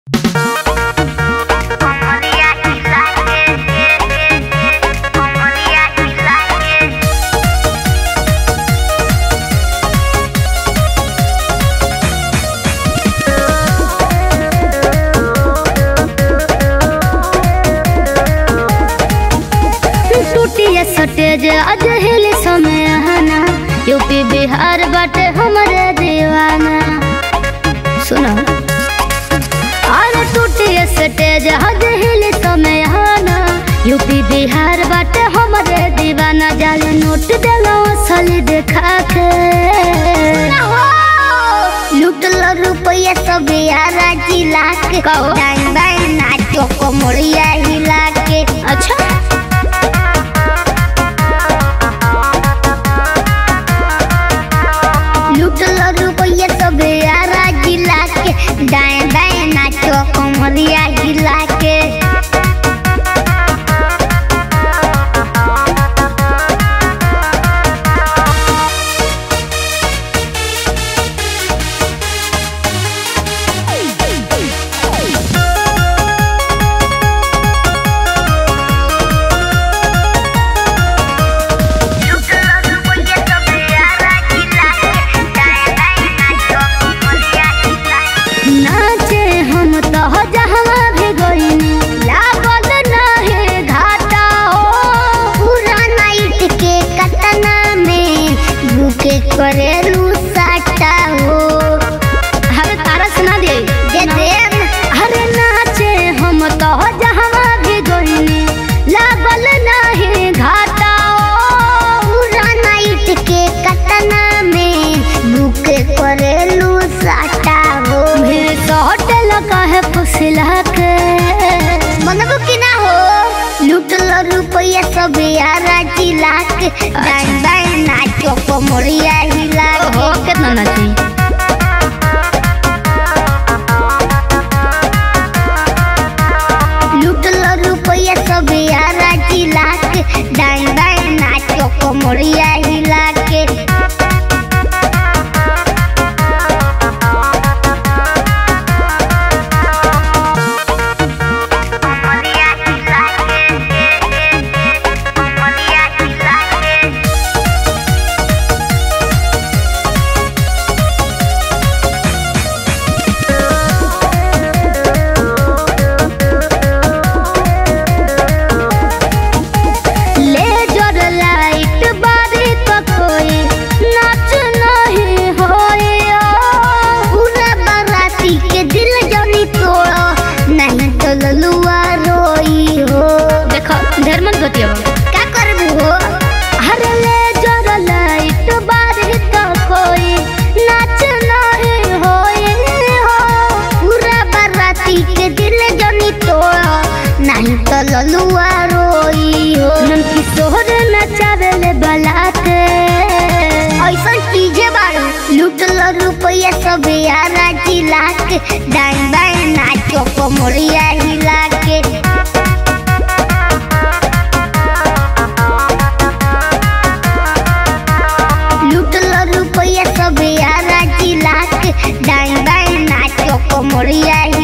सटेज आज हिल समय आना यूपी बिहार बाटे हमरे दीवाना सुनो अरे टूटिए सटेज आज हिल समय आना यूपी बिहार बाटे हमरे दीवाना जाल नोट देलो असली देखा के लुटल रुपया सब यारा जिला के कहो। डाइन बाइन नाचो को मोड़िया हिला के अच्छा लुटल रुपया सब यारा जिला के डाइन बाइन नाचो को मोड़िया हिला के लुटल रुपया सब यारा जिला के डाइन बाइन नाचो को मोड़िया हिला के नाचे हम तो जहाँ भी गईनी लागल नाहे घाटा हो पूरा नाइट के कतना में भूखे करेलू साटा हो अरे तारा सुना दे जे देम अरे नाचे हम तो जहाँ भी गईनी लागल नाहे घाटा हो पूरा नाइट के कतना में भूखे करेलू साटा हो भीड़ तो होटल का है फुसला के मनबो कि ना हो लुटल रुपया सब यारा जिला के डाइन बाइन नाचो को मोड़िया हिला ओहो के कितना नाची लुटल रुपया सब यारा जिला के डाइन बाइन नाचो को मोड़िया हिला के मोड़िया हिला के मोड़िया हिला के लेजर लाइट बारी तो कोई नाच नहीं होए पूरा बाराती के दिल जनी तोड़ो नहीं तो ललुआ रोई हो देखो ढेर मत बतियो क्या करबू हो अरे लेजर लाइट बारी तो कोई नाच नहीं होए हो पूरा बाराती के दिल जनी तोड़ो नहीं तो ललुआ रोई हो नन किशोर नचावेले बलाते ऐसा चीजे बारू लुटल रुपया सब यारा जिला के डाइन बाइन नाचो को मोड़िया हिला के लुटल रुपया सब यारा जिला के डाइन बाइन नाचो को मोड़िया